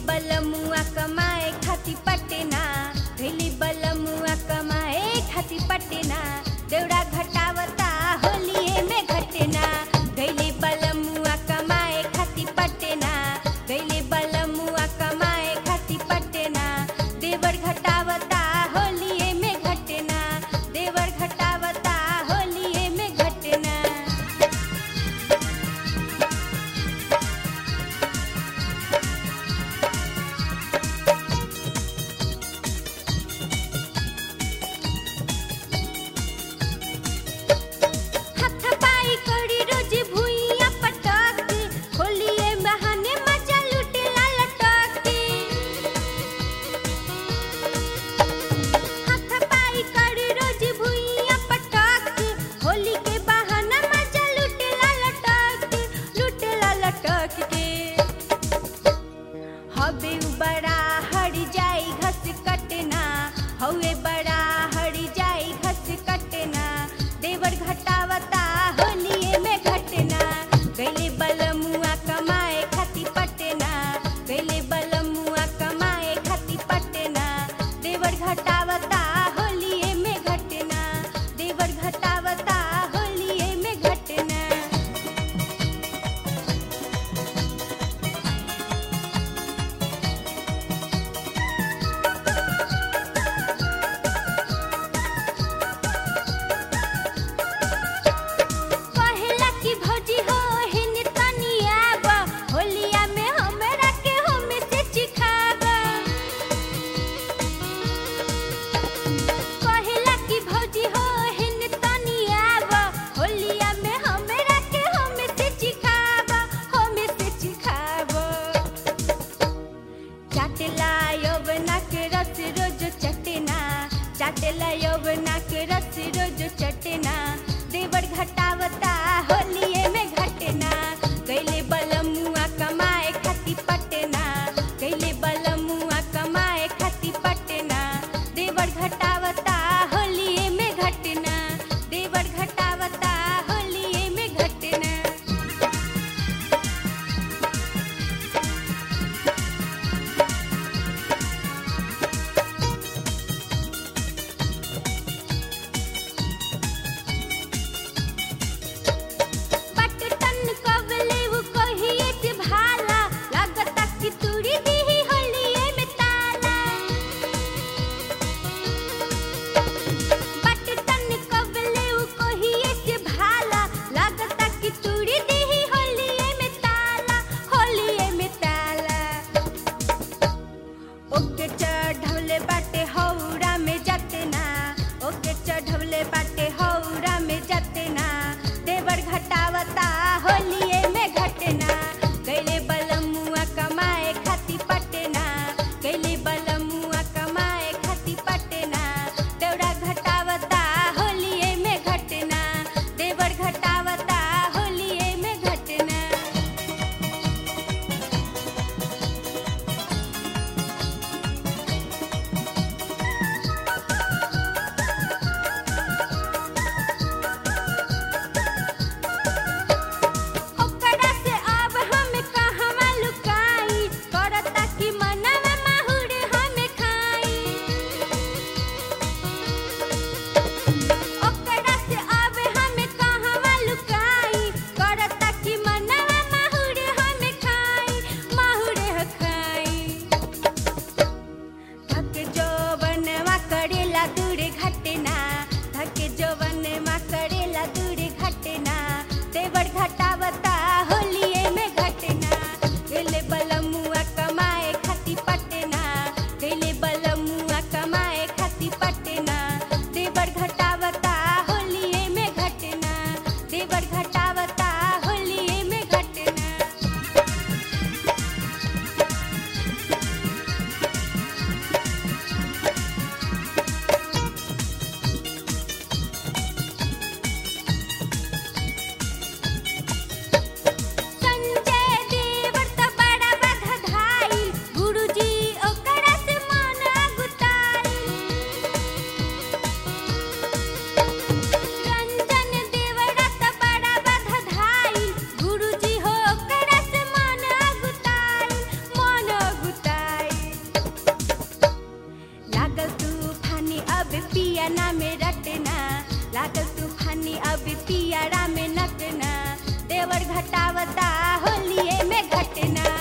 बलमुआ कमाए खाती पटना गैली बलमुआ कमाए खाती पटना देवड़ा घटावता होलिए में घटना गैली बलमुआ कमाए खाती पटना गैली बलमुआ कमाए खाती पटना देवर घटावता होलिए में घटना देवर घटावता होलिए में घटना हाथ पाई करी रोज भुइया पटक होलिए बहाने मजा लुटेला लटक हाथ पाई करी रोज भुइया पटक होली के बहाना मजा लुटेला लटक लुटेला लटक के हवे उ बड़ा हड़ जाई घस कटना हवे बड़ा हड़ जाई घस कटना देवर घटावता होलिए में घटना गैले बलमुआ कमाए खाती पटना गैले बलमुआ कमाए खाती पटना देवर घटावता होलिए में घटना देवर घटावता होलिए में घटना कहेला कि भौजी हो हिन तनिया बा होलिया में हमरा के हम से चिखाबा कहेला कि भौजी हो हिन तनिया बा होलिया में हमरा के हम से चिखाबा हम से चिखाबा चाटला यौवना के रस रोज चटना चाटला यौवना के रस रोज चटना देवर घटावता होलिए में घटना कैले बलमुआ कमाए खाती पटना कैले बलमुआ कमाए खाती पटना देवर घटावता होलिए में घटना देवर घटावता होलिए में घटना पट पियारा में नटना देवर घटावता होलिए में घटना